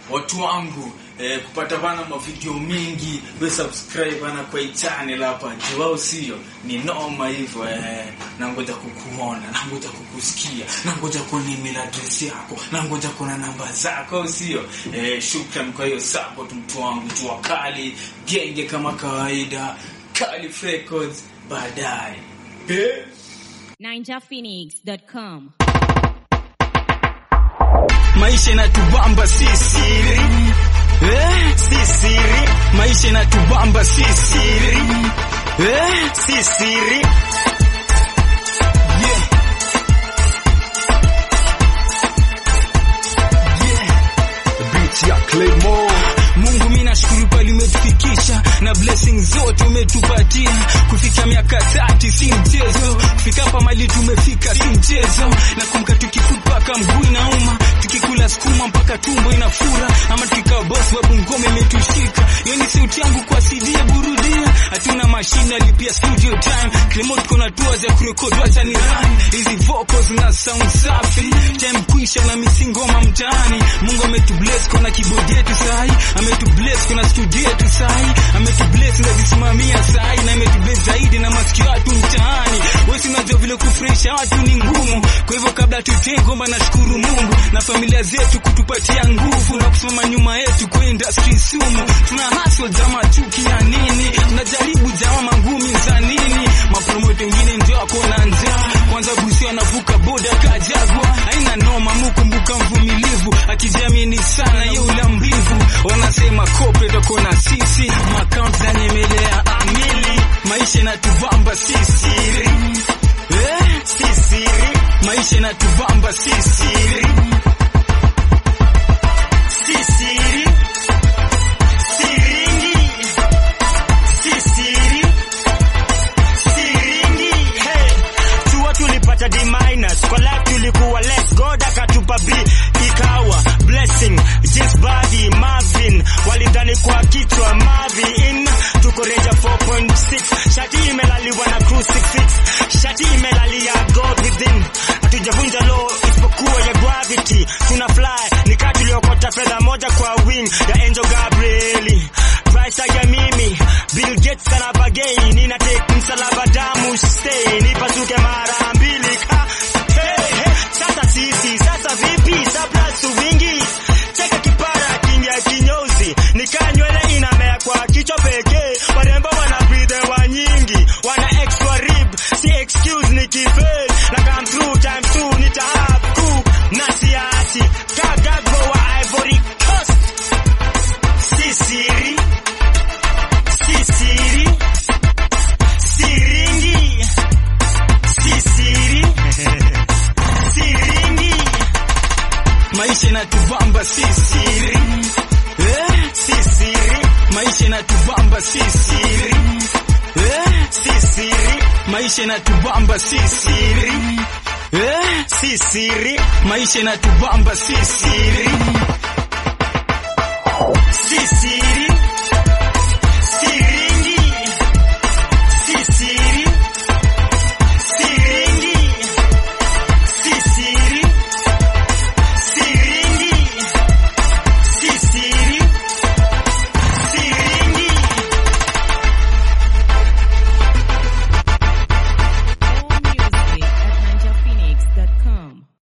watu wangu eh, kupata bana mavideo mingi we subscribe bana kwa hii channel hapa jiwao sio ni noma hivyo eh, na ngoja kukuona na ngoja kukusikia na ngoja kuona email address yako na ngoja kuona namba zako au sio eh, shukran kwa hiyo support mtu wangu tu wakali genge kama kawaida Calif Records baadaye eh? ninjaphoenix.com. maisha inatubamba si siri eh? si siri maisha inatubamba si siri eh? si siri yeah. yeah. beat ya Claymore Mungu mimi nashukuru pale umetufikisha na blessing zote umetupatia kufika miaka tatu si mchezo kufika hapa mali tumefika si mchezo na kumka tukifut mpaka mguu inauma tukikula sukuma mpaka tumbo inafura ama tukikaa boss babu ngome imetushika hiyo ni sauti yangu kwa CD ya burudia hatuna mashine alipia studio time Clemo tuko na tours ya kurekod wacha ni run hizi vocals na sound safi time kuisha na misingoma mtaani Mungu ametubless kuna keyboard yetu sahi ametubless kuna studio yetu sahi ametubless na zisimamia sahi na ametubless zaidi na masikio watu mtaani wewe si unajua vile kufurahisha watu ni ngumu kwa hivyo kabla tutenge ngoma nashukuru Mungu na familia zetu kutupatia nguvu na kusimama nyuma yetu kwa industry sumu tuna hustle jama chuki ya nini tunajaribu jama mangumi za nini mapromote wengine ndio wako na njaa kwanza busi anavuka boda kajagwa haina noma mukumbuka mvumilivu akijiamini sana ye ula mbivu wanasema kope toko na sisi makaunt za nyemelea amili maisha inatubamba si siri eh? si siri maisha inatubamba si siri si siri siringi si siri siringi hey. chuo tulipata D minus kwa life tulikuwa less God akatupa B ikawa blessing just body Marvin walidhani kwa kichwa Marvin tuko reja 4.6 shati imelaliwa na crucifix shati imelalia God within hatujavunja law isipokuwa ya gravity tuna fly ni kati tuliokota fedha moja kwa wing ya Angel Gabrieli Price ya mimi Bill Gates kana bagei nina take msalaba damu stay nipasuke mara mbili ka hey, hey. Sasa sisi sasa vipi surplus wingi cheka kipara kingia kinyozi nikaa nywele inamea kwa kichwa pekee warembo wana breathe wa nyingi wana extra rib si excuse ni kifel na come through time two nita have cook na siati kagagbo wa Ivory Coast si siri si siri siringi si siri siringi maisha inatubamba si siri eh? si siri maisha inatubamba si siri eh? si siri maisha inatubamba si siri eh? si siri maisha inatubamba si siri si siri